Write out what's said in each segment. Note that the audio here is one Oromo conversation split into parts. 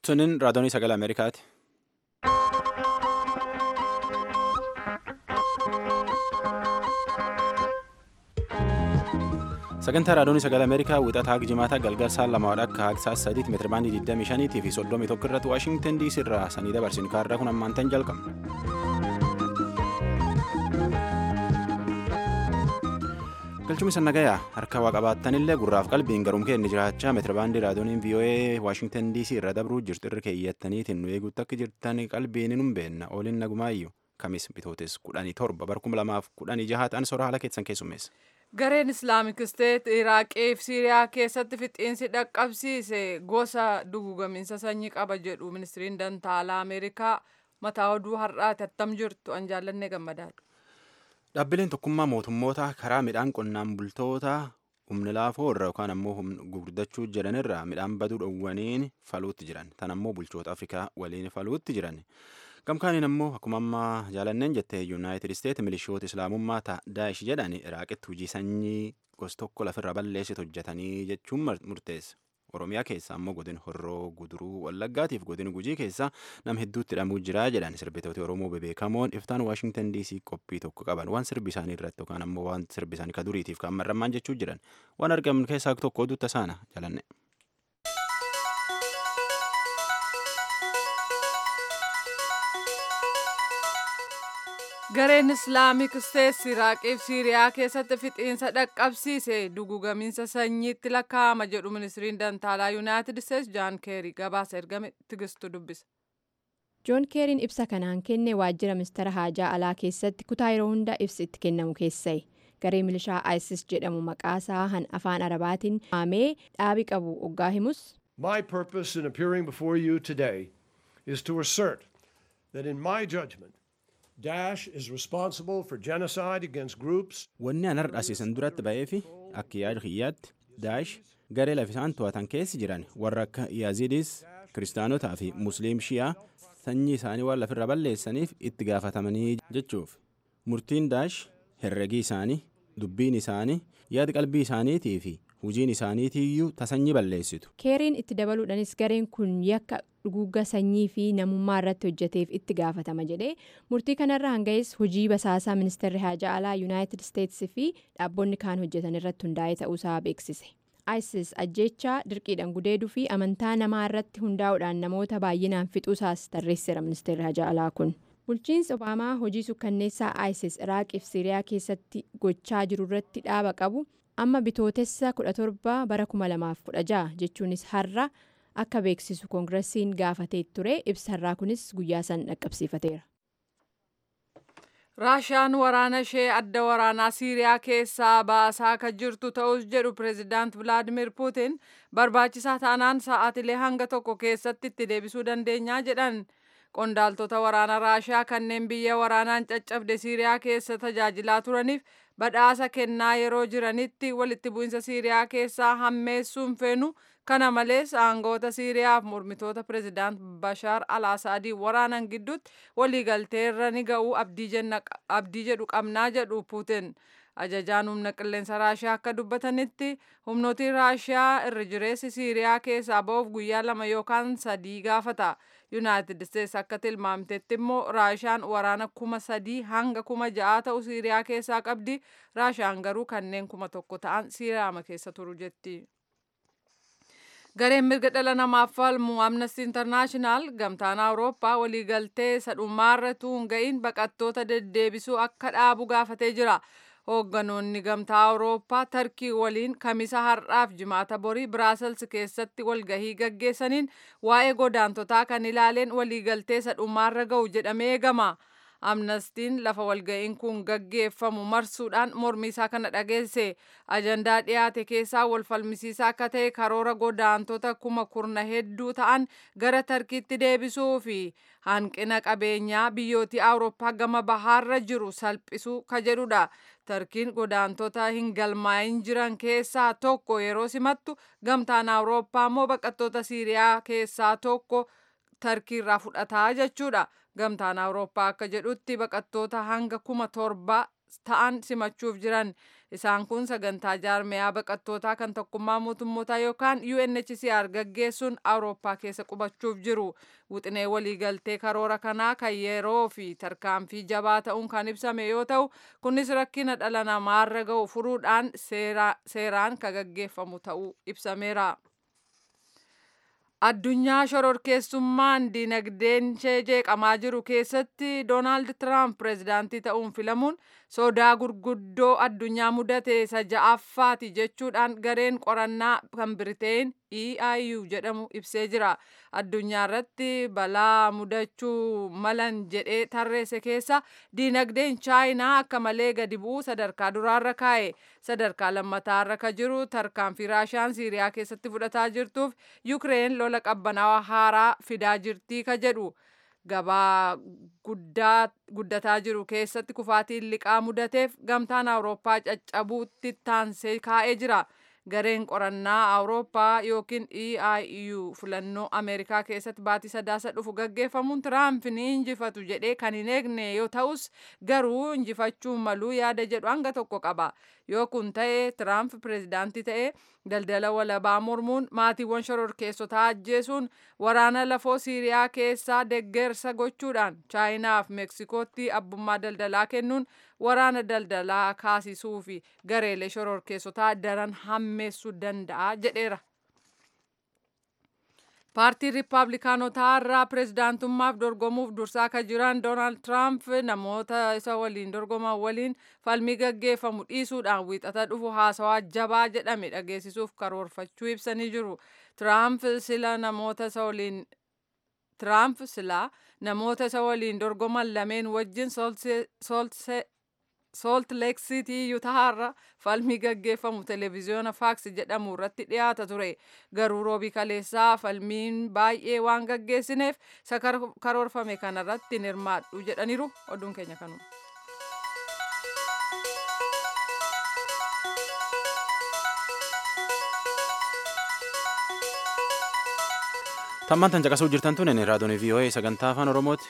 Sunin raadiyoonii sagalee Ameerikaati. Sagantaa raadiyoonii sagalee Ameerikaa wixataa Jimaataa galgala sa'aa lamaadha akka haqsaa sadiitti meetira baandii 25 fi 31 irratti Waashingtan DC irraa sanii dabarsin kaarraa kun ammaantan jalqabna. galchumni sannagayaa harka waa qabaattanillee gurraaf qalbiin garuum keenni jiraachaa meetirabaandii raadiyooniin vii'oo'ee waashingtan dc irra dabruu jirtu irra keeyyattaniitiin nu eeguutti akka jirtan qalbiin hin beenna ooliin nagumaayyuu kamis bitootes kudhanii torba barkuma lamaaf kudhanii jahaatan sora haala keessan keessummeessa. gareen islaamik isteet iraaqii fi siiriyaa keessatti fixiinsi dhaqqabsiise gosa dugugaminsa sanyii qaba jedhu ministiriin dantaalaa ameerikaa mataa oduu har'aati attam jirtu an jaallannee gammadaadha. Dhaabbileen tokkummaa mootummoota karaa midhaan qonnaan bultoota humni laafoo irra yookaan ammoo gurguddachuu jedhan irraa midhaan baduu dhowwaniin faluutti jiran. Tan ammoo bulchoota Afrikaa waliin faluutti jiran. Gamkaaniin ammoo akkuma ammaa jaalanneen jettee Yuunaayitid Isteet milishoota Islaamummaa ta'a Daa'ish jedhan Iraaqitti hojii sanyii gosa tokko lafirra balleessitu hojjetanii jechuun murteessa. Oromiyaa keessa ammoo godin horroo guduruu wallaggaatiif godin gujii keessa nam hedduutti hidhamuu jira jedhan sirbitooti Oromoo bebeekamoon iftaan Waashingtan DC qophii tokko qaban waan sirbi isaanii irratti yookaan ammoo waan sirbi isaanii ka duriitiif kan marramaan jechuu jiran waan argaman keessaa tokko oduutta saana jalanne. gareen islaamik isteet iraaqii fi siiriyaa keessatti fixiinsa dhaqqabsiise dugugamiinsa sanyiitti lakkaa'ama jedhu ministiriin dantaalaa yuunaayitid isteets jaan keerii gabaasa ergame tigistu dubbisa. joon keeriin ibsa kanaan kenne waajjira ministeera haajaa alaa keessatti kutaa yeroo hunda ibsi itti kennamu keessa'e garee milishaa isis jedhamu maqaasaa han afaan arabaatiin haamee dhaabi qabu oggaa himus. My purpose in appearing before you today is to assert that in my judgment Daesh is responsible for genocide against groups. Wanni an har'asiisan duratti ba'eefi akka yaada kiyyaatti Daa'ish garee lafisaan to'atan keessi jiran warra akka Yaazidis kiristaanotaa fi musliim shi'aa sanyii isaanii waan lafirra balleessaniif itti gaafatamanii jechuuf murtiin Daa'ish herregii isaanii dubbiin isaanii yaada qalbii isaaniitii fi hojiin isaaniitiiyyuu tasanyii balleessitu. keeriin itti dabaluudhanis gareen kun yakka dhuguugga sanyii fi namummaa irratti hojjeteef itti gaafatama jedhee murtii kanarra hanga'es hojii basaasaa ministeerri haajaa alaa yuunaayitid isteetsi fi dhaabonni kaan hojjetan irratti hundaa'ee ta'uusaa beeksise. isis ajjeechaa dirqiidhaan gudeeduu fi amantaa namaa irratti hundaa'uudhaan namoota baay'inaan fixuusaas tarreesseera ministeerri haajaa alaa kun. bulchiinsi obaamaa hojii sukkanneessaa isis iraaqii fi siiriyaa keessatti gochaa jiru irratti dhaaba qabu amma bitootessa 17 bara 2016 jechuunis har'a akka beeksisu koongiresiin gaafatee ture ibsarraa kunis guyyaa san dhaqqabsiifateera. raashiyaan waraana ishee adda waraanaa siiriyaa keessaa baasaa kan jirtu ta'us jedhu pireezidaant vilaadimir puutin barbaachisaa taanaan sa'aatilee hanga tokko keessatti itti deebisuu dandeenyaa jedhan. qondaaltota waraana raashiyaa kanneen biyya waraanaan caccabde siiriyaa keessa tajaajilaa turaniif badhaasa kennaa yeroo jiranitti walitti bu'insa siiriyaa keessaa hammeessuun feenu kana malees aangoota siiriyaaf mormitoota pireezidaant bashaar al asaadii waraanan gidduutti waliigalteerra ni ga'uu abdii jedhu qabnaa jedhu puutin. ajajaan humna qilleensa raashiyaa akka dubbatanitti humnootiin raashiyaa irra jireessi siiriyaa keessaa ba'uuf guyyaa lama yookaan sadii gaafata yuunaayitid isteets akka tilmaamtetti immoo raashiyaan waraana kuma sadii hanga kuma ja'aa ta'u siiriyaa keessaa qabdi raashiyaan garuu kanneen kuma tokko ta'an siiriyaama keessa turu jetti. gareen mirga dhala namaaf falmu amnesty internaashinaal gamtaan awurooppaa waliigaltee sadhummaarra tuun ga'iin baqattoota deddeebisuu akka dhaabu gaafatee jira. hoogganoonni gamtaa awurooppaa tarkii waliin kamisa har'aaf jimaata borii biraasels keessatti walgahii gaggeessaniin waa'ee godaantotaa kan ilaaleen waliigaltee sadhummaarra ga'u jedhamee eegama. amnestiin lafa walga'iin kun gaggeeffamu marsuudhaan mormii isaa kana dhageesse ajandaa dhiyaate keessaa wal falmisiisaa akka ta'e karoora godaantota kuma kurna hedduu ta'an gara tarkiitti deebisuu fi hanqina qabeenyaa biyyootii awurooppaa gama bahaarra jiru salphisuu ka jedhudha. tarkiin godaantota hin galmaa'in jiran keessaa tokko yeroo simattu gamtaan awurooppaa immoo baqattoota siiriyaa keessaa tokko tarkiirraa fudhataa jechuudha. gamtaan awurooppaa akka jedhutti baqattoota hanga kuma torba ta'an simachuuf jiran isaan kun sagantaa jaarmiyaa baqattootaa kan tokkummaa mootummootaa yookaan UNHCR gaggeessuun awurooppaa keessa qubachuuf jiru wixinee waliigaltee karoora kanaa kan yeroo fi tarkaanfii jabaa ta'uun kan ibsame yoo ta'u kunis rakkina dhala namaarra ga'u furuudhaan seeraan kan gaggeeffamu ta'uu ibsameera. addunyaa shororkeessummaan dinagdeen ishee jeeqamaa jiru keessatti doonaald tiraamp pireezidaantii ta'uun filamuun sodaa gurguddoo addunyaa mudate isa ja'affaati jechuudhaan gareen qorannaa kan biriteen eiu jedhamu ibsee jira addunyaa irratti balaa mudachuu malan jedhee tarreesse keessa dinagdeen chaayinaa akka malee gadi bu'uu sadarkaa duraarra kaa'e sadarkaa lammataarra ka jiru tarkaanfii raashiyaan siiriyaa keessatti fudhataa jirtuuf yukireen lola qabbanaawaa haaraa fidaa jirtii ka jedhu gabaa guddataa jiru keessatti kufaatiin liqaa mudateef gamtaan awurooppaa caccabuutti taansee kaa'ee jira. gareen qorannaa awurooppaa yookiin eiu filannoo ameerikaa keessatti baatii sadaasa dhufu gaggeeffamuun tiraamp ni injifatu jedhee kan hin eegne yoo ta'us garuu injifachuu maluu yaada jedhu hanga tokko qaba yoo kun ta'e tiraamp pireezidaantii ta'e daldala walabaa mormuun maatiiwwan shororkeessotaa ajjeesuun waraana lafoo siiriyaa keessaa deggersa gochuudhaan chaayinaaf meeksikootti abbummaa daldalaa kennuun waraana daldalaa kaasisuu fi gareelee shororkeessotaa daran hammeessuu danda'a jedheera. paartiin riippaabilikaanotaa irraa pireezidaantummaaf dorgomuuf dursaa kan jiran doonaald tiraamp namoota isa waliin dorgoman waliin falmii gaggeeffamu dhiisuudhaan wiixata dhufu haasawaa jabaa jedhame dhageessisuuf karoorfachuu ibsanii jiru tiraamp sila namoota isa waliin tiraamp silaa namoota isa waliin dorgoman lameen wajjin soolt leek siitii yutahaarra falmii gaggeeffamu televiziyoona faaks jedhamu irratti dhiyaata ture garuu roobii kaleessaa falmiin baay'ee waan gaggeessineef isa karoorfame kanarratti hin hirmaadhu jedhaniiru oduun keenya kanuma. tammaan tan caqasuu jirtan tun raadiyoon voa sagantaa afaan oromooti.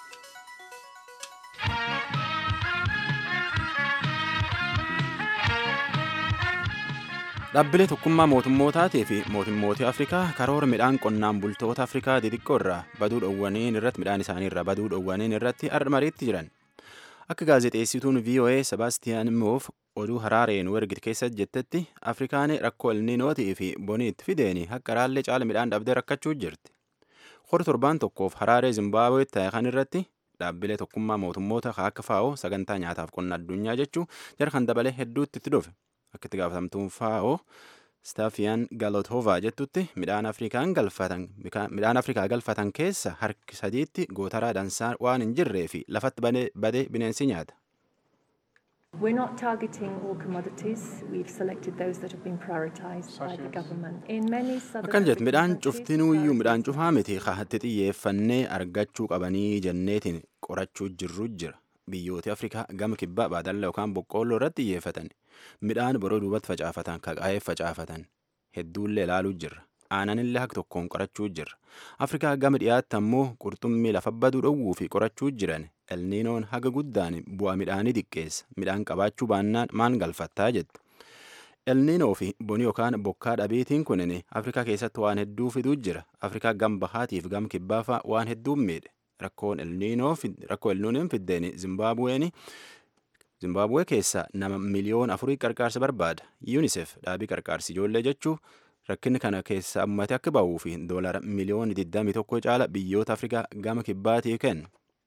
dhaabbilee tokkummaa mootummootaatii fi mootummootii afrikaa karoora midhaan qonnaan bultoota afrikaa xixiqqoo irraa baduu dhowwaniin irratti midhaan isaanii irraa baduu dhowwaniin irratti mariitti jiran akka gaazexeessituun voa sebaastiyaan moof oduu haraareen wergit keessa jettetti afrikaan rakkoo elniinootii fi boniitti fideeni akka raallee caala midhaan dhabdee rakkachuu jirti hor torbaan tokkoof haraaree zimbaabuweetti ta'e kan irratti dhaabbilee tokkummaa mootummoota akka faa'oo sagantaa nyaataaf qonna addunyaa jechuu jara kan dabalee hedduutti itti dhufe akka itti gaafatamtuun faa'oo staafiyaan galotovaa jettutti midhaan afrikaan galfatan midhaan afrikaa galfatan keessa harki sadiitti gootaraa dansaa waan hin jirree fi lafatti badee bineensi nyaata. We're not targeting all commodities. We've selected those that have been prioritised by the government. In many southern akkan jettu midhaan African countries, cuftinuuyyuu midhaan cufaa miti kaatti xiyyeeffannee argachuu qabanii jenneetiin qorachuu jirru jira biyyooti afrikaa gama kibbaa baadalla yookaan boqqoolloo irratti xiyyeeffatan midhaan boroo duubatti facaafatan kaqaa'eef facaafatan hedduullee ilaaluu jirra aananillee haka tokkoon qorachuu jirra afrikaa gama dhiyaatti ammoo qurxummii lafa baduu dhowwuu fi qorachuu jiran elniinoon haga guddaan bu'aa midhaanii xiqqeessa midhaan qabaachuu baannaan maan galfattaa jette elniinoo fi boni yookaan bokkaa dhabeetiin kunin afrikaa keessatti waan hedduu fiduu jira afrikaa gam bahaatiif gam kibbaafaa waan hedduu miidhe rakkoon elniinoo rakkoo elniinoon fiddeen zimbaabuween zimbaabuwee keessa nama miliyoon afurii qarqaarsa barbaada yuunisef dhaabii qarqaarsi ijoollee jechuu rakkinni kana keessa ammate akka ba'uu fi doolara miliyoon 21 caala biyyoota afrikaa gama kibbaatii kennu.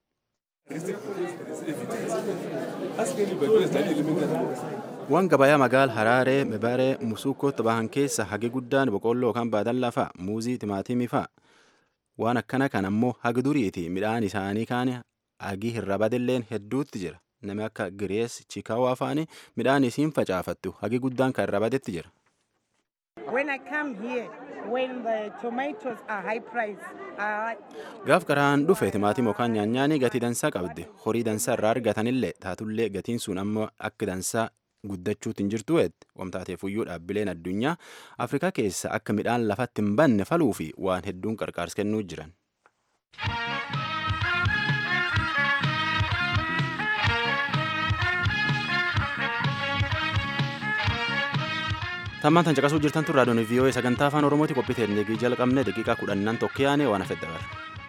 waan gabayaa magaal haraaree mebaree musuukkootti bahan keessa hagi guddaan boqqolloo yookaan baadallaa fa'a muuzii timaatimii fa'a waan akkana kan ammoo hagi duriiti midhaan isaanii kaan hagi hirra badilleen hedduutti jira nami akka girees chikaawaa fa'ani midhaan isiin facaafattu hagi guddaan kan irra badetti jira. When I come here, when the tomatoes are high price, uh, gaaf qaraan dhufe timaatima yookaan nyaanyaanii gatii dansaa qabde horii dansaa irraa argatanillee taatullee gatiin sun amma akka dansaa guddachuutti hin jirtu eette wamtaateefuyyuu dhaabbileen addunyaa afrikaa keessa akka midhaan lafatti hin banne faluu fi waan hedduun qarqaarsa kennuu jiran. Tammaan tan caqasuu jirtan tun raadiyoon VOA sagantaa afaan Oromooti qophii teeknikii jalqabne daqiiqaa kudhannan tokko yaane waan hafedha bara.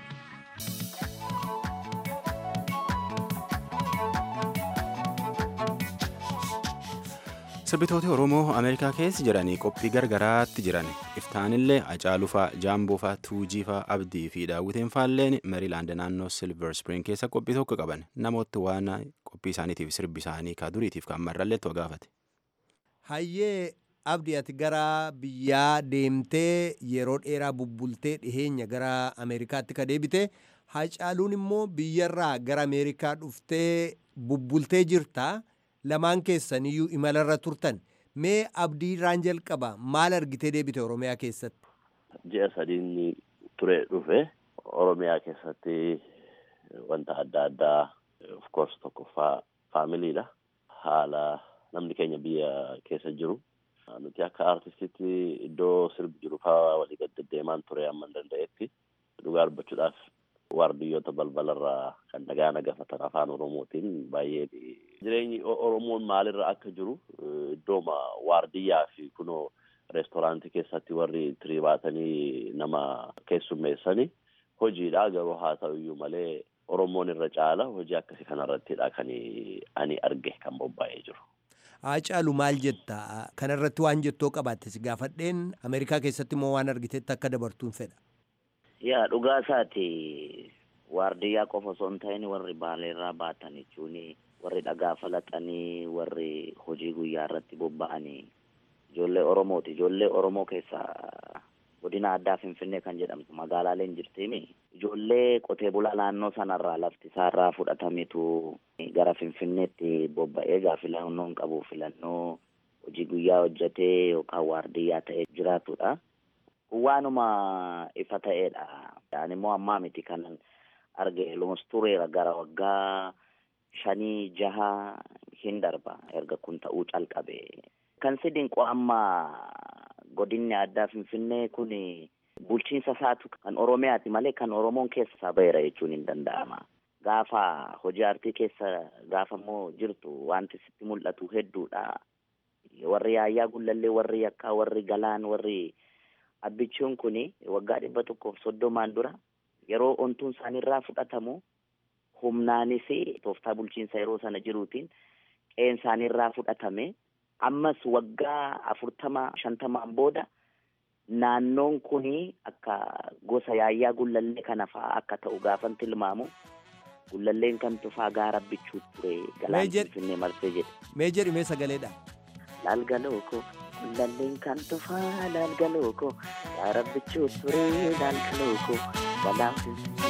Sirbitooti Oromoo Ameerikaa keessa jiranii qophii gargaraatti jiran iftaanillee Acaalufaa, Jaamboofaa, Tuujiifaa, Abdii fi Daawwiteen faalleen Meerilaand naannoo Silver Spring keessa qophii tokko qaban namooti waan qophii isaaniitiif sirbi isaanii ka duriitiif kan marrallee to gaafate. Hayyee abdii ati gara biyyaa deemtee yeroo dheeraa bubbultee dhiheenya gara Ameerikaatti ka deebite Hacaaluun immoo biyyarraa gara Ameerikaa dhuftee bubbultee jirta. lamaan keessaniyyuu imalarra turtan mee abdiirraan jalqaba maal argitee deebite oromiyaa keessatti. ji'a sadiin ture dhufe oromiyaa keessatti wanta adda addaa of course tokkoffaa faamiliidha haala namni keenya biyya keessa jiru nuti akka artistitti iddoo sirbi jiru faa walii gad deddeemaan ture amma hin danda'etti dhugaa dubbachuudhaaf waardiyyoota balbalarraa kan nagaa nagafatan afaan oromootiin baay'ee jireenyi oromoon maalirra akka jiru iddooma waardiyyaa fi kunoo reestooraantii keessatti warri tirii baatanii nama keessummeessani hojiidha garuu haa ta'uyyuu malee oromoon irra caala hojii akkasii kanarrattidha kan ani arge kan bobba'ee jiru. Hacaalu maal jetta kanarratti waan jettoo qabaatte si gaafadheen Ameerikaa keessatti immoo waan argitetti akka dabartuun fedha. yaa dhugaa isaati waardiyyaa qofa osoo hin ta'in warri baaleerraa baatan jechuun warri dhagaa falaxanii warri hojii guyyaa irratti bobba'anii ijoollee oromooti ijoollee oromoo keessaa godina addaa finfinnee kan jedhamtu magaalaaleen jirtiimi ijoollee qotee bulaa naannoo sanarraa lafti isaarraa fudhatametu gara finfinneetti bobba'ee gaa filannoon qabu filannoo hojii guyyaa hojjetee yookaan waardiyyaa ta'ee jiraatudha. waanuma ifa ta'eedha. Ani immoo ammaa miti kan arge lumus tureera gara waggaa shanii jaha hin darba erga kun ta'uu calqabe. Kan si dinqu amma godinni addaa Finfinnee kun bulchiinsa isaatu kan Oromiyaati malee kan Oromoon keessa isaa baheera jechuun hin danda'ama. Gaafa hojii aartii keessa gaafa immoo jirtu wanti sitti mul'atu hedduudha. Warri yaayyaa gullallee, warri yakkaa, warri galaan, warri abbichuun kun waggaa dhibba tokkoof soddomaan dura yeroo ontuun isaanirraa fudhatamu humnaanis tooftaa bulchiinsa yeroo sana jiruutiin qe'een isaanirraa fudhatame ammas waggaa afurtama shantamaan booda naannoon kun akka gosa yaayyaa gullallee kana fa'aa akka ta'u gaafan tilmaamu gullalleen kan tufaa gaara abbichuu ture galaan finfinnee marsee jedhe. Mee jedhi mee sagaleedha. Laalgaloo koo gullalleen kan tufaa laalgaloo koo gaara abbichuu ture laalgaloo koo galaan finfinnee.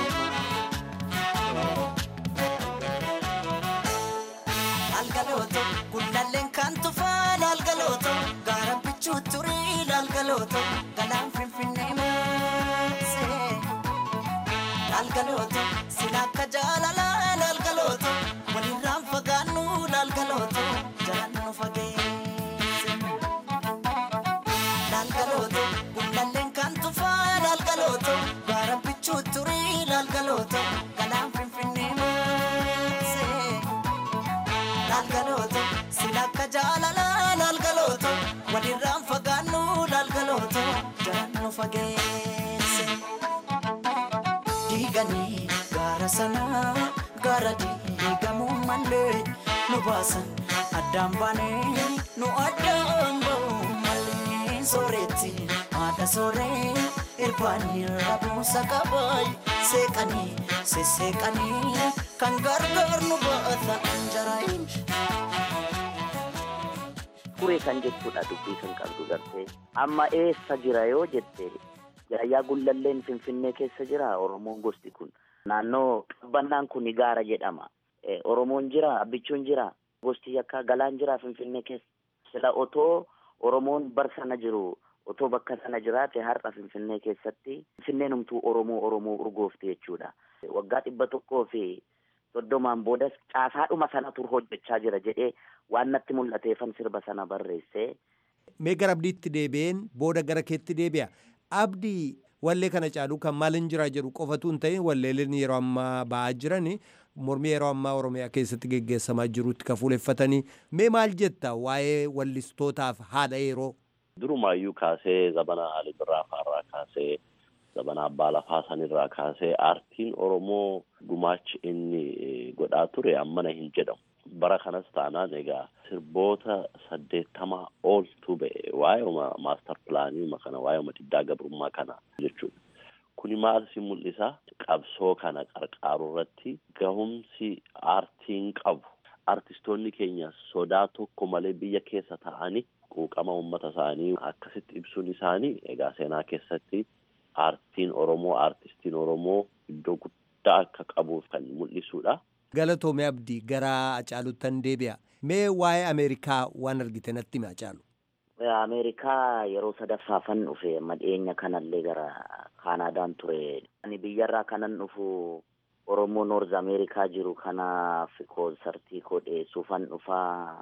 Laalgalooto gullalleen kan tufaa laalgalooto gaara abbichuu ture laalgalooto galaan finfinnee marsee. Laalgalooto sila akka jaalalaa laalgalooto walirraan fagaannu laalgalooto jalaan nu fageesse. Laalgalooto gullalleen kan tufaa laalgalooto gaara abbichuu ture laalgalooto galaan finfinnee marsee. Laalgalooto sila akka jaalalaa laalgalooto walirraan fagaannu laalgalooto jalaan nu fageesse. diiganii gaara sanaa gaara diigamuu malee nu baasan addaan baanee nu addaan ba'uu malee sooretti haadha sooree irbaanii rabuusa qabaay seeqanii sesseeqanii kan gargaar nu baata anjaraayin. Furee kan jechuudha dubbii kan qabdu gartee amma eessa jira yoo jette yaayyaa gullalleen finfinnee keessa jira oromoon gosti kun naannoo qabbannaan kun gaara jedhama oromoon jira abbichuun jira gosti yakkaa galaan jira finfinnee keessa sila otoo oromoon bar sana jiru otoo bakka sana jiraate har'a finfinnee keessatti finfinneen humtuu oromoo oromoo urgoofte jechuudha waggaa dhibba tokkoo fi soddomaan boodas caasaadhuma sanatu hojjechaa jira jedhee waan natti mul'ateefan sirba sana barreesse. Mee gara abdiitti deebi'een booda gara keetti deebi'a. Abdii wallee kana caaluu kan maal hin jira jedhu qofatu hin ta'in walleeleen yeroo ammaa ba'aa jiran mormii yeroo ammaa Oromiyaa keessatti geggeessamaa jirutti kan fuuleffatanii mee maal jetta waa'ee wallistootaaf haadha yeroo. Durumaayyuu kaasee zabana Ali Birraa fa'arraa kaasee zabana abbaa lafaa sanirraa kaasee aartiin Oromoo gumaachi inni godhaa ture ammana hin jedhamu. Bara kanas taanaan egaa sirboota saddeettamaa ooltu ba'e waa'eema maastar pilaanii kana waa'eema diddaa gabrummaa kana jechuudha. Kuni maal si mul'isa? Qabsoo kana qarqaaru irratti gahumsi aartiin qabu. Artistoonni keenya sodaa tokko malee biyya keessa ta'anii quuqama uummata isaanii akkasitti ibsuun isaanii egaa seenaa keessatti aartiin Oromoo, aartistiin Oromoo iddoo guddaa akka qabuuf kan mul'isudha. Galatoomee Abdii gara Hacaaluuttan deebi'a. Mee waa'ee Ameerikaa waan argite natti himi Hacaalu. Ameerikaa yeroo sadaffaafan dhufe madheenya kanallee gara Kaanaadaan ture. Ani biyyarraa kanan dhufu Oromoo Noorz Ameerikaa jiru kanaaf koonsartii koo dhiyeessuufan dhufaa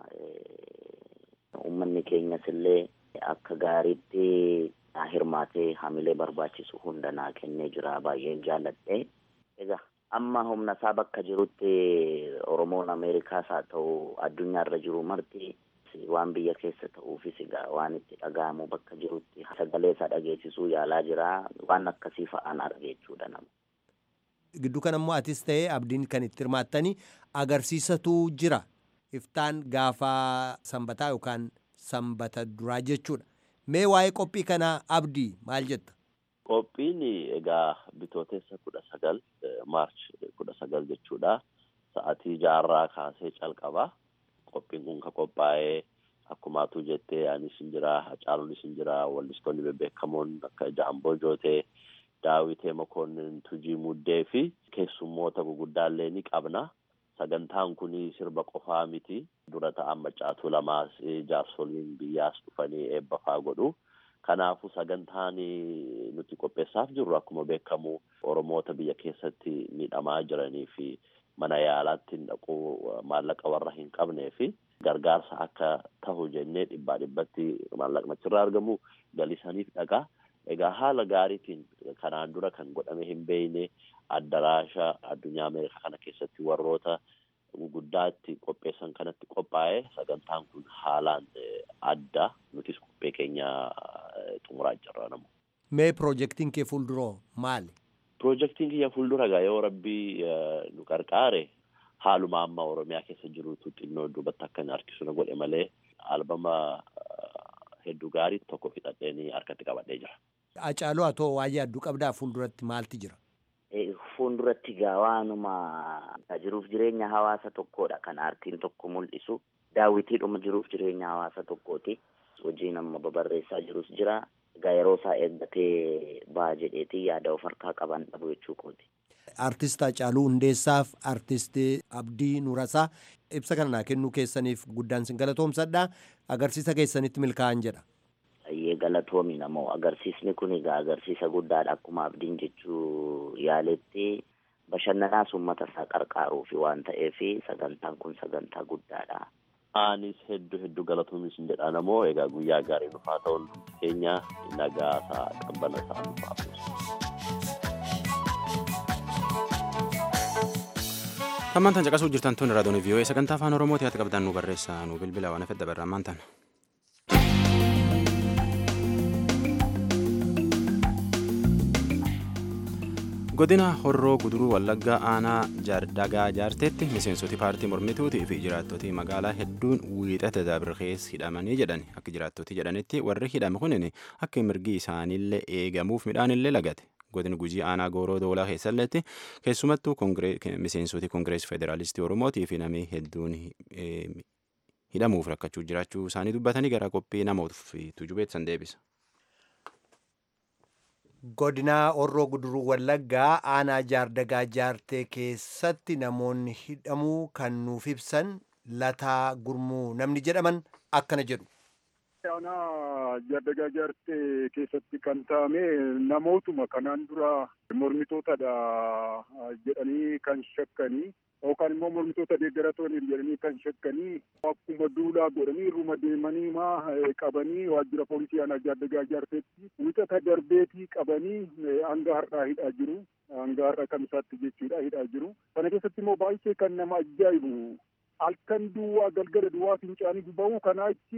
uummanni keenyas illee akka gaariitti hirmaatee hamilee barbaachisu hunda naa kennee jira baay'een jaalladhe. Egaa amma humna isaa bakka jirutti Oromoon Ameerikaas haa ta'u addunyaarra jiru marti waan biyya keessa ta'uufis egaa waan itti dhaga'amu bakka jirutti sagalee isaa dhageessisuu yaalaa jira waan akkasii fa'aan arge jechuudha nama. Gidduu kan ammoo atis ta'ee abdiin kan itti hirmaattanii agarsiisatu jira. Iftaan gaafa sanbataa yookaan sanbata duraa jechuudha. Mee waa'ee qophii kanaa abdii maal jetta? Qophiin egaa bitootessa kudha sagal maarch kudha sagal jechuudha. Sa'atii jaarraa kaasee calqaba. Qophiin kun ka qophaa'ee akkumaatu jettee anis hin jira, Hacaaluunis hin jira, wallistoonni bebbeekamoon akka Jaamboo Jootee, Daawitee Mokonnin, Tujii Muddee fi keessummoota guguddaallee ni qabna. Sagantaan kun sirba qofaa miti. Dura ta'an macaatuu lamaas jaarsoliin biyyaas dhufanii eebba faa godhu. Kanaafuu sagantaan nuti qopheessaaf jirru akkuma beekamu Oromoota biyya keessatti miidhamaa jiranii fi mana yaalaatti dhaquu maallaqa warra hin qabnee fi gargaarsa akka tahu jennee dhibbaa dhibbatti maallaqni achirraa argamu galisaniif dhagaa. Egaa haala gaariitiin kanaan dura kan godhame hin beekne addaraasha addunyaa Ameerikaa kana keessatti warroota guguddaatti qopheessan kanatti qophaa'e sagantaan kun haalaan adda nutis qophee keenya xumuraa jirra namu. Mee piroojeektiin kee fuulduroo maali? Piroojeektiin kiyya fuuldura egaa yoo rabbii nu qarqaare haaluma amma Oromiyaa keessa jirutu xinnoo duubatti akka hin harkisu na godhe malee albama hedduu gaarii tokko fixadheenii harkatti qabadhee jira. Hacaaluu haa ta'u waa'ee adduu qabdaa fuulduratti maalti jira? Fuulduratti gaa waanuma jiruuf jireenya hawaasa tokkoodha kan aartiin tokko mul'isu. Daawwitiidhuma jiruuf jireenya hawaasa tokkooti. Hojiin amma babarreessaa jirus jira. Egaa yeroo isaa eeggatee ba'a jedheetii yaada of harkaa qaban dhabu jechuu kooti. Artist Hacaaluu Hundeessaaf Artist Abdii Nurasaa ibsa kana naa kennuu keessaniif guddaan sin galatoomsadha. Agarsiisa keessanitti milkaa'an jedha. Baay'ee galatoomi namoo agarsiisni kun egaa agarsiisa guddaadha akkuma abdiin jechuu yaaletti bashannanaas uummata isaa qarqaaruufi waan ta'eef sagantaan kun sagantaa guddaadha. Anis hedduu hedduu galatoomis hin jedha namoo egaa guyyaa gaarii dhufaa ta'uun keenya nagaa isaa qabbana isaa nuuf Hammaan tan caqasuu jirtan tun raadiyoon vii'oo'ee sagantaa afaan oromooti ati qabdan nu barreessaa nu bilbila waan fedha barraa ammaan tan. godina horroo guduruu wallaggaa aanaa dagaa jaarteetti miseensoti paartii mormituutii fi jiraattoti magaalaa hedduun wiixata dabirkees hidhamanii jedhan akka jiraattoti jedhanitti warri hidhame kunin akka mirgi isaaniillee eegamuuf midhaanillee lagate godina gujii aanaa gooroo doolaa keessalletti keessumattuu miseensoti koongireesii federaalistii oromootii fi namni hedduun hidhamuuf rakkachuu jiraachuu isaanii dubbatanii gara qophii namootuuf tujubeetsan deebisa. godinaa horroo guduruu wallaggaa aanaa jaardagaa jaartee keessatti namoonni hidhamuu kan nuuf ibsan lataa gurmuu namni jedhaman akkana jedhu. aanaa jaardagaa jaartee keessatti kan taa'ame namootuma kanaan dura mormitootadha jedhanii kan shakkanii yookaan immoo mormitoota deeggaratoonni jedhanii kan shakkanii akkuma duulaa godhanii irruma deemanii maa qabanii waajjira poolisii aanaa jaardagaa jaarteetti wixata darbeetii qabanii hanga har'aa hidhaa jiru. Hanga har'a kamisaatti jechuudha hidhaa jiru. Kana keessatti immoo baay'ee kan nama ajaa'ibu halkan duwwaa galgala duwwaa fincaanii ba'u kanaa achi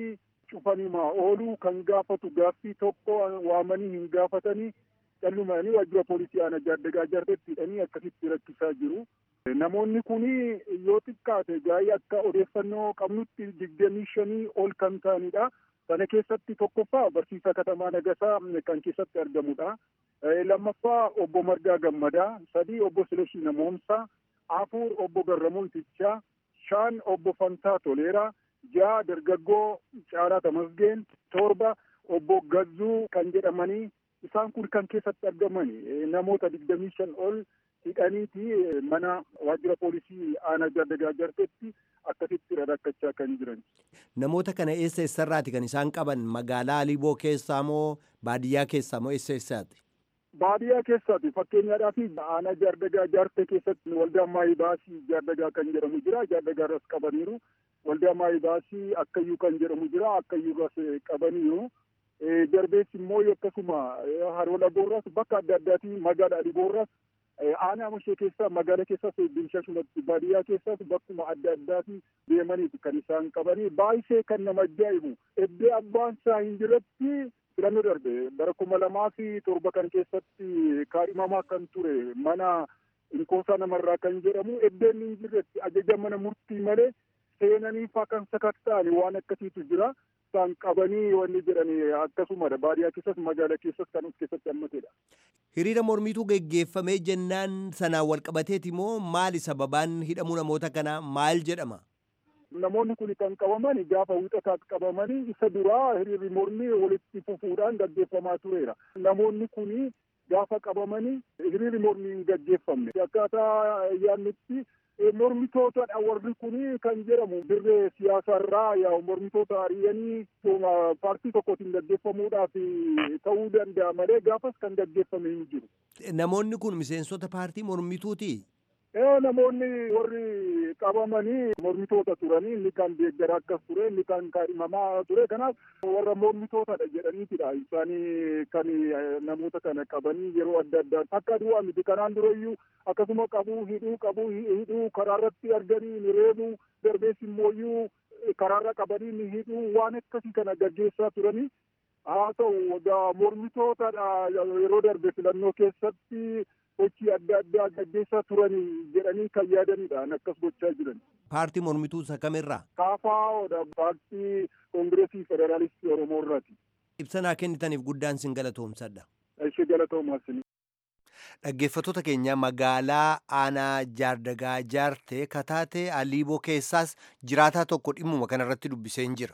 cufanimaa ooluu kan gaafatu gaaffii tokko waamanii hin gaafatanii callumanii waajjira poolisii aanaa jaardagaa jartetti hidhanii akkasitti rakkisaa jiru. Namoonni kun yoo xiqqaate gaa'ii akka odeeffannoo qabnutti digdamii shanii ol kan ta'anidha. Sana keessatti tokkoffaa barsiisaa katamaa Nagasaa kan keessatti argamudha. Lammaffaa obbo Margaa Gammadaa, sadii obbo Silashii Namoomsaa, afur obbo Garramuu Itichaa, shan obbo Fantaa Toleeraa, ja'a dargaggoo Caalaa Tamasgeen, torba obbo Gazzuu kan jedhamanii isaan kun kan keessatti argamani namoota digdamii shan ol hidhaniiti mana waajjira poolisii aanaa jaardagaa jartetti akkasitti rakkachaa kan jiran. Namoota kana eessa eessarraati kan isaan qaban magaalaa Aliboo keessaa moo baadiyyaa keessaa moo eessa eessaati? Baadiyyaa keessaati fakkeenyaadhaaf aanaa jaardagaa jaarte keessatti waldaa maayii baasii jaardagaa kan jedhamu jira jaardagaa irras qabaniiru waldaa maayii baasii akkayyuu kan jedhamu jira akkayyuu irras qabaniiru. Jarbeessi immoo akkasuma haroo dhagoorras bakka adda addaatii magaalaa Aliboorras aanaa mashee keessaa magaala keessas bilshashumatti baadiyyaa keessas bakkuma adda addaati deemaniiti kan isaan qabanii baay'isee kan nama ajaa'ibu eddee abbaan isaa hin jirretti filannoo darbe bara kuma lamaa fi torba kan keessatti kaadhimamaa kan ture mana inkoosaa namarraa kan jedhamu eddeen hin jirretti ajaja mana murtii malee seenaniifaa kan sakatta'ani waan akkasiitu jira. isaan qabanii wanni jedhani akkasumadha baadiyyaa keessas magaala keessas kan of keessatti hammatedha. Hiriira mormiitu geggeeffamee jennaan sanaan wal qabateeti moo maali sababaan hidhamuu namoota kanaa maal jedhama? Namoonni kun kan qabaman gaafa wixataatti qabamanii isa duraa hiriirri mormii walitti fufuudhaan gaggeeffamaa tureera. Namoonni kun gaafa qabamanii hiriirri mormii hin gaggeeffamne. Akkaataa yaadnutti mormitootadha warri kun kan jedhamu dirree siyaasaarraa yaa mormitoota ari'anii paartii tokkotiin gaggeeffamuudhaaf ta'uu danda'a malee gaafas kan gaggeeffame hin jiru. Namoonni kun miseensota paartii mormituuti. Namoonni warri qabamanii mormitoota turanii inni kan deeggara akkas ture inni kan kaadhimamaa ture kanaaf warra mormitootadha jedhaniitidha isaanii kan namoota kana qabanii yeroo adda addaa akka du'aa miti kanaan durayyuu akkasuma qabuu hidhuu qabuu hidhuu karaarratti arganii ni reebuu darbees immooyyuu karaarra qabanii ni hidhuu waan akkasii kana gaggeessaa turanii haa ta'u mormitootadha yeroo darbe filannoo keessatti hojii adda addaa gaggeessaa turanii jedhanii kan yaadanidha akkas gochaa jiran. Paartii mormituu isa kamirraa? Kaafaa'oodha paartii koongireesii federaalistii Oromoo irraati. Ibsanaa kennitaniif guddaan sin galatoomsadha. Ishee galatoomaasini. Dhaggeeffattoota keenya magaalaa aanaa jaardagaa jaartee kataatee aliiboo keessaas jiraataa tokko dhimmuma kanarratti dubbiseen jira.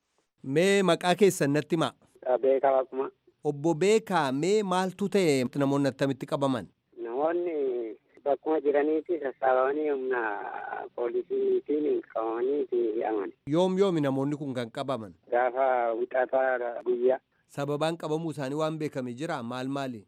Mee maqaa keessan natti himaa? Beekaa Waaquma. Obbo Beekaa mee maaltu ta'e namoonni attamitti qabaman? Namoonni bakkuma jiraniiti sassaabamanii humna poolisiitiin qabamanii hidhaman. Yoom yoomi namoonni kun kan qabaman? Gaafa wixataa guyyaa. Sababaan qabamuu isaanii waan beekame jira maal maali?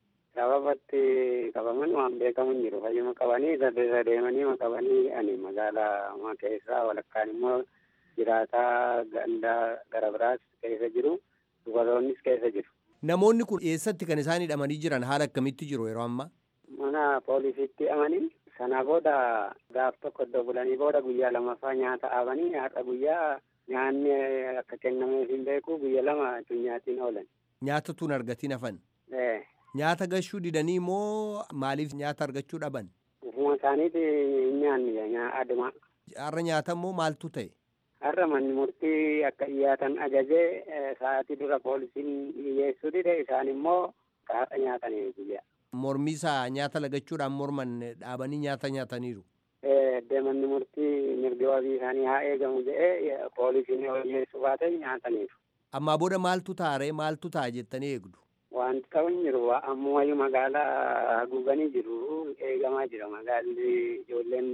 Sababatti qabaman waan beekamu hin jiru. Fayyuma qabanii saddeesa deemanii qabanii ani magaalaa keessaa walakkaan immoo jiraataa gandaa gara biraas keessa jiru. Dubaroonnis keessa jiru. Namoonni kun eessatti kan isaan hidhamanii jiran haala akkamitti jiru yeroo ammaa? Mana poolisiitti hidhamanii sana booda gaaf tokko iddoo bulanii booda guyyaa lamaffaa nyaata dhaabanii har'a guyyaa nyaanni akka kennameef hin beeku guyya lama nyaatiin oolan. Nyaata tun argatiin hafan? Nyaata gashuu didanii moo maaliif nyaata argachuu dhaban? Ufuma isaaniiti nyaanni aduma. Har'a nyaata moo maaltu ta'e? Har'a manni murtii akka dhiyaatan ajajee sa'aatii dura poolisiin dhiyeessuu dide isaan immoo har'a nyaatanii guyyaa. Mormii isaa nyaata lagachuudhaan morman dhaabanii nyaata nyaataniiru. Manni murtii mirga wabii isaanii haa eegamu jedhee poolisiin dhiyeessuu baate nyaataniiru. Ammaa booda maaltu taaree maaltu ta'a jettanii eegdu? Wanti ta'u hin jiru ammumayyuu magaalaa haguuganii jiru eegamaa jira magaalli ijoolleen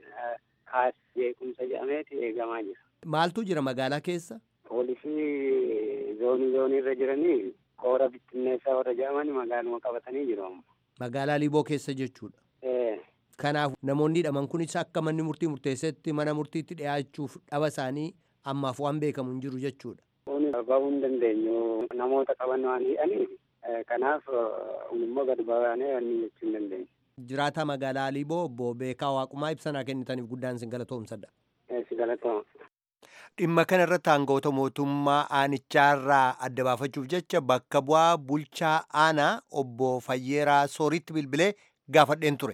kaas jeequmsa jedhameeti eegamaa jira. Maaltu jira magaalaa keessa? Poolisii zoonii zoonii irra jiranii koora bittinneessaa warra jedhamanii magaaluma qabatanii jiru. Magaalaa Liiboo keessa jechuudha. Kanaaf namoonni hidhaman kunis akka manni murtii murteessetti mana murtiitti dhiyaachuuf dhaba isaanii ammaaf waan beekamu hin jiru jechuudha. Kun bahuu hin dandeenyu namoota qaban waan hidhaniif kanaaf immoo gad baanee wanni jechuu hin dandeenyu. Jiraataa magaalaa Liiboo obbo Beekaa Waaqumaa ibsanaa kennitaniif guddaan sin galatoomsadha. Si galatooma. dhimma kana irratti aangawoota mootummaa aanichaarraa adda baafachuuf jecha bakka bu'aa bulchaa aanaa obbo Fayyeeraa Sooritti bilbilee gaafadheen ture.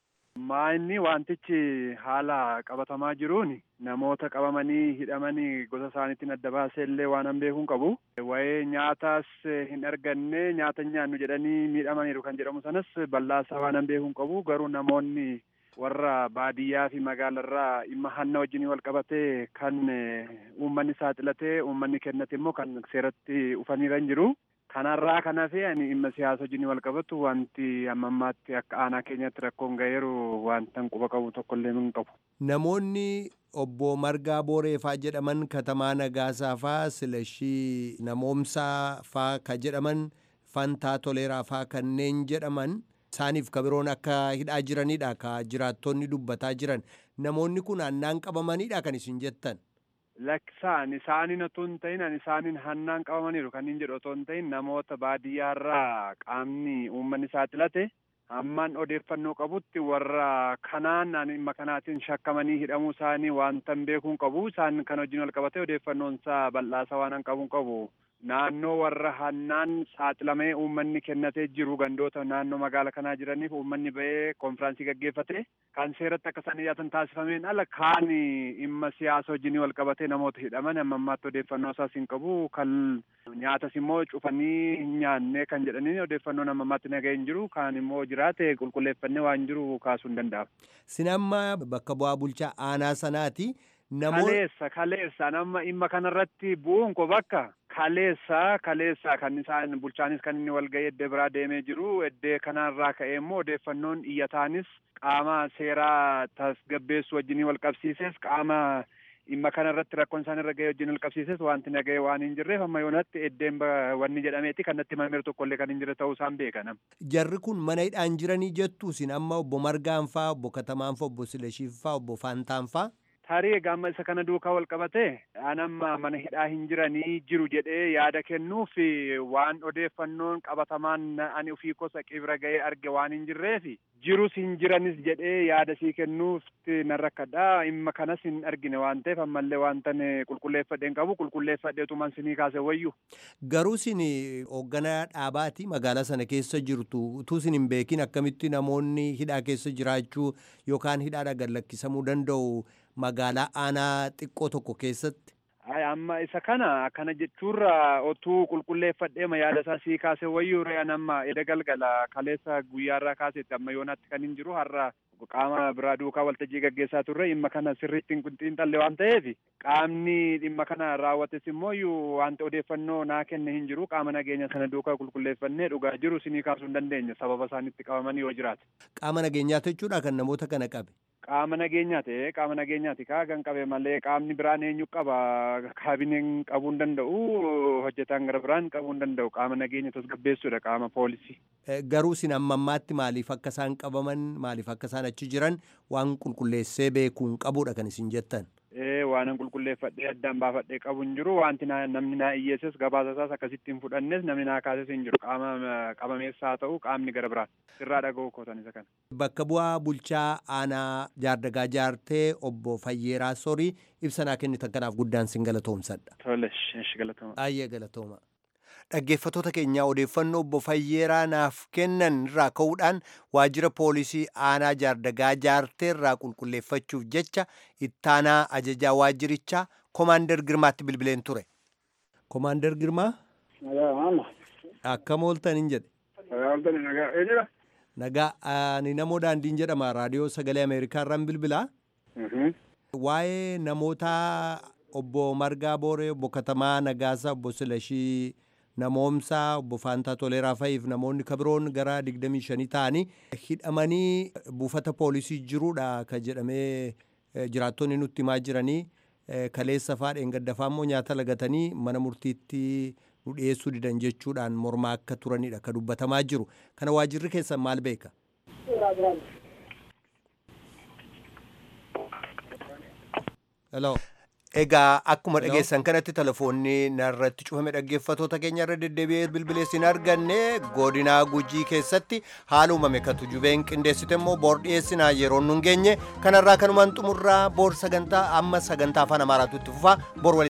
Maa'inni wantichi haala qabatamaa jiruun namoota qabamanii hidhamanii gosa isaaniitiin adda baasee illee waan an beekuun qabu. Wayee nyaatas hin arganne nyaata nyaannu jedhanii miidhamaniiru kan jedhamu sanas bal'aasaa waan an beekuun qabu garuu namoonni warra baadiyyaa fi magaalarraa dhimma hanna wajjin wal qabatee kan uummanni saaxilatee uummanni kennate immoo kan seeratti dhufaniiran jiru. Kanarraa kan hafe ani dhimma siyaasa wajjin wal qabatu wanti amma ammaatti akka aanaa keenyatti rakkoon ga'eeru wanta quba qabu tokkollee hin qabu. Namoonni obbo Margaa Booreefaa jedhaman Katamaa Nagaasaa faa Silashii Namoomsaa faa ka jedhaman Fantaa Toleeraa faa kanneen jedhaman isaaniif ka biroon akka hidhaa jiranidha ka jiraattonni dubbataa jiran namoonni kun hannaan qabamanidha kan isin jettan. Lakkisaan isaaniin otoo hin ta'in ani isaaniin hannaan qabamaniiru kan hin jedhu otoo hin ta'in namoota baadiyyaarraa qaamni uummanni saaxilate hammaan odeeffannoo qabutti warra kanaan ani dhimma kanaatiin shakkamanii hidhamuu isaanii wanta hin beekuun qabu isaan kan wajjin wal qabatee odeeffannoon isaa bal'aasa waan hin qabuun qabu. naannoo warra hannaan saaxilamee uummanni kennatee jiru gandoota naannoo magaala kanaa jiraniif uummanni ba'ee konfiraansii gaggeeffate kan seeratti akka isaan dhiyaatan taasifameen ala kaan dhimma siyaasa wajjin wal qabatee namoota hidhaman amma ammaatti odeeffannoo isaas hin qabu kan nyaatas immoo cufanii hin nyaanne kan jedhanii odeeffannoon amma ammaatti nagahee hin jiru kaan immoo jiraate qulqulleeffannee waan jiru kaasuu hin danda'amu. Sin amma bakka bu'aa bulchaa aanaa sanaati. Kaleessa kaleessa nama dhimma kanarratti bu'uun ko bakka kaleessa kaleessa kan isaan bulchaanis kan inni walga'ii eddee biraa deemee jiru eddee kanarraa ka'ee immoo odeeffannoon iyyataanis qaama seeraa tasgabbeessu wajjinii wal qabsiises qaama dhimma kanarratti rakkoon isaan irra ga'ee wajjin wal qabsiises wanti naga'ee waan hin jirreef amma yoonatti eddeen wanni jedhameeti kan natti himameeru tokkollee kan hin jirre ta'uu isaan beekanam. Jarri kun mana hidhaan jiranii jettu isin amma obbo Margaan faa obbo Katamaan faa obbo Sileshiif faa obbo Faantaan faa. tarii egaa isa kana duukaa wal qabate anamma mana hidhaa hin jiranii jiru jedhee yaada kennuuf waan odeeffannoon qabatamaan ani ofii kosa qibra ga'ee arge waan hin jirreef jirus hin jiranis jedhee yaada sii kennuuf nan rakkadha dhimma kanas hin argine waan ta'eef ammallee wantan qulqulleeffadheen qabu qulqulleeffadheetuman sinii kaase wayyu. Garuu isin hoogganaa dhaabaati magaalaa sana keessa jirtu utuu isin hin beekin akkamitti namoonni hidhaa keessa jiraachuu yookaan hidhaadha gad lakkisamuu danda'u magaalaa aanaa xiqqoo tokko keessatti. Ay amma isa kana akkana jechuurra otuu qulqulleeffadheema yaada isaa sii kaase wayyuu re'an amma eda galgala kaleessa guyyaarraa kaasetti amma yoonaatti kan hin jiru har'a qaama biraa duukaa waltajjii gaggeessaa turre dhimma kana sirriitti hin xiinxalle waan ta'eef qaamni dhimma kana raawwates immoo iyyuu wanta odeeffannoo naa kenne hin jiru qaama nageenya sana duukaa qulqulleeffannee dhugaa jiru sinii kaasuu hin dandeenya sababa isaanitti qabamanii yoo jiraate. Qaama nageenyaati jechuudha kan namoota kana qabe. Qaama nageenyaati qaama nageenyaati kaa kan qabe malee qaamni biraan eenyu qaba kaabineen qabuu hin danda'u hojjetaan gara biraan qabuu hin danda'u qaama nageenya tasgabbeessuudha qaama poolisii. Garuu isin amma ammaatti maaliif akka isaan qabaman maaliif akka isaan achi jiran waan qulqulleessee beekuun qabuudha kan isin jettan. Ee waan qulqulleeffadhee addaan baafadhee qabu hin jiru wanti namni naa iyyeesses gabaasa isaas akkasitti hin fudhannes namni naa kaases hin jiru qaama qabameessaa haa ta'u qaamni gara biraa irraa dhaga'u kootan isa kana. Bakka bu'aa bulchaa aanaa jaardagaa jaartee obbo Fayyeeraa Sorii ibsanaa kennitan kanaaf guddaan sin galatoomsadha. Tole, galatooma. Baay'ee galatooma. Dhaggeeffattoota keenyaa odeeffannoo obbo Fayyeeraa naaf kennan irraa ka'uudhaan waajjira poolisii aanaa jaardagaa jaartee irraa qulqulleeffachuuf jecha ittaanaa ajajaa waajjirichaa Komaander Girmaatti bilbileen ture. Komaander Girmaa? Akkam ooltan hin jedhe. Nagaa ani namoo daandiin jedhama raadiyoo sagalee Ameerikaa irraan bilbilaa. Waa'ee namoota obbo Margaa Booree, obbo Katamaa Nagaasaa, obbo Silashii namoomsaa obbo Faantaa Toleeraa fa'iif namoonni kabiroon gara 25 ta'anii hidhamanii buufata poolisii jiruudha ka jedhamee jiraattonni nutti himaa jiranii kaleessa fa'aa dheengaddafaa immoo nyaata lagatanii mana murtiitti nu dhiyeessuu didan jechuudhaan mormaa akka turanidha ka dubbatamaa jiru kana waajirri keessan maal beeka. Hello. Egaa akkuma dhageessan kanatti telefoonni narratti cufame dhaggeeffatoota keenya irra deddeebi'ee bilbileessin arganne godinaa gujii keessatti haala uumame kan tujubeen qindeessite immoo boor dhiyeessinaa yeroo nun geenye kanarraa kanumaan xumurraa boor sagantaa amma sagantaa afaan amaaraatu itti fufaa boor